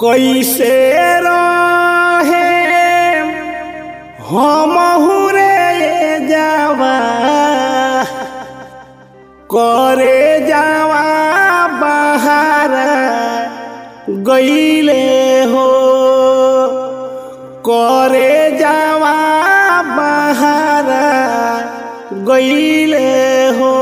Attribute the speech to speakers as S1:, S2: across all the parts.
S1: कैसे रहे हम रे जावा करे जावा बाहर गईले हो करे जावा बाहर गईले हो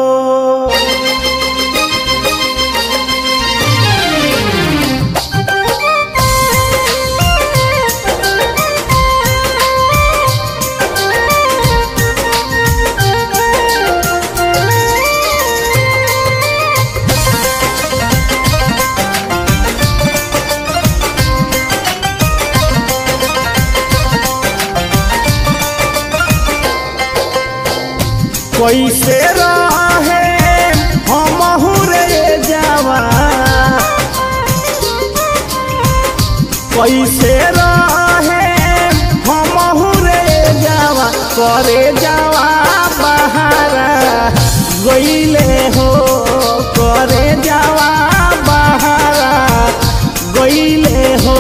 S1: कैसे रहे हम रे जावा कैसे रहे हम रे जावा करे जावा बाहर गईले हो करे जावा बाहर गईले हो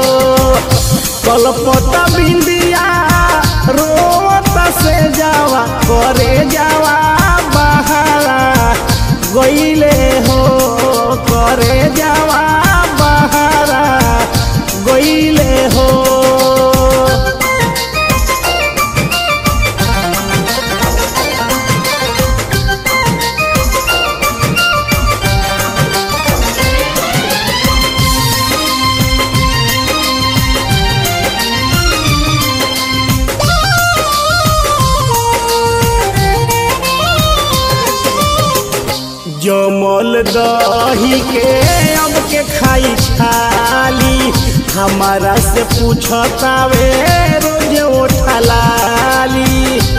S1: कलपत बिंदिया रोवत से जावा करे जावा बहारा गईले हो करे जावा बहारा गईले हो जमल दही के अब के खाई छाली हमारा से पूछतावे रोज उठलाली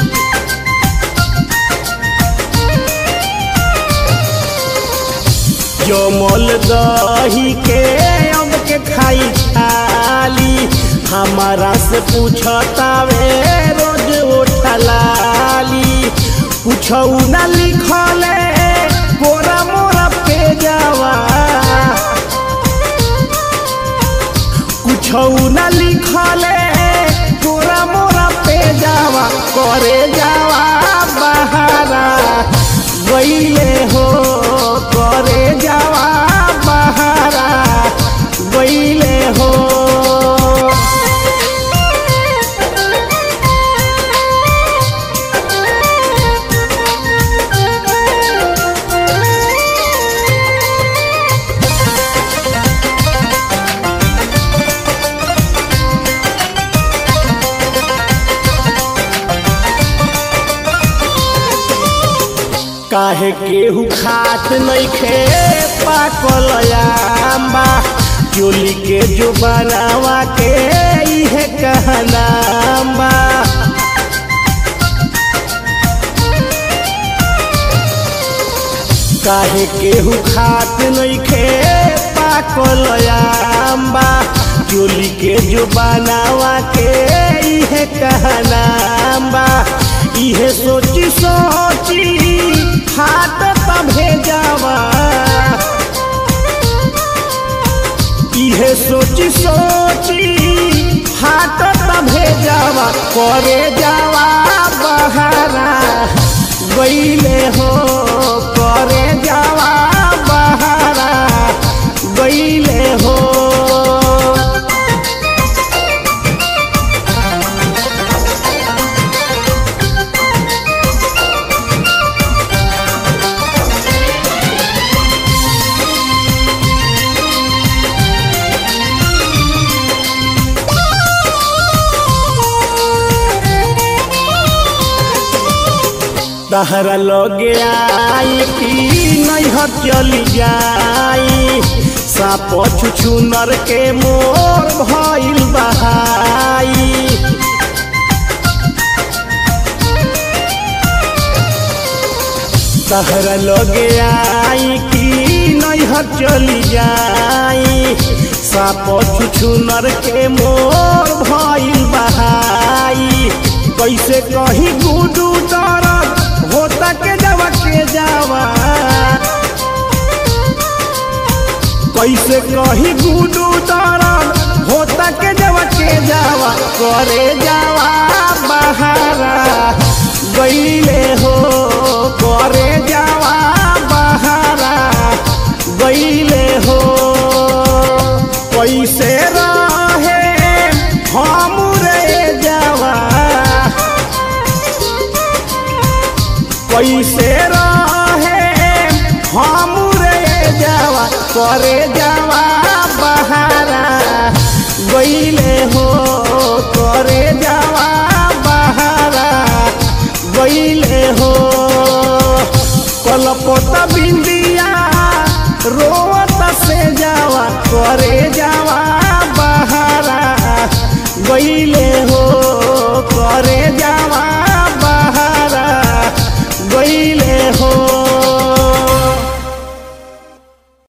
S1: जमल दही के अब के खाई छाली हमारा से पूछतावे रोज उठलाली पूछऊ ना लिखले गोरा मोरा पे जावा कुछऊ ना लिखले गोरा मोरा पे जावा करे जावा बहारा गईले हो करे जावा बहारा गईले हो काहे केहू खात नइखे पाकल आंबा चोली के जो बनावा के इहे कहनाम्बा काहे केहू खात नइखे पाकल आंबा चोली के जो बनावा के इहे कहनाम्बा इहे सोची सोची हाथ तभे जावा इहे सोची सोची हाथ तभे जावा करे जावा बहारा गईले हो करे जावा बहारा गईले हो तहरा लगे आई कि नैहर चली जाई साप छुछुनर के मोर भइल बहाई तहरा लगे आई कि नैहर चली जाई साप छुछुनर के मोर भइल बहाई कैसे कहीं गुडू दरद होता के जावा के जावा कैसे कही गुडू दरद होता के जवा के जावा करे जावा बहारा गईले हो करे जावा बहारा गईले हो कैसे रहे हम रे जावा कैसे रहे हम रे जावा करे जावा बहारा गईले हो करे जावा बहारा गईले हो कलपत बिंदिया रोवत से जावा करे जावा बहारा गईले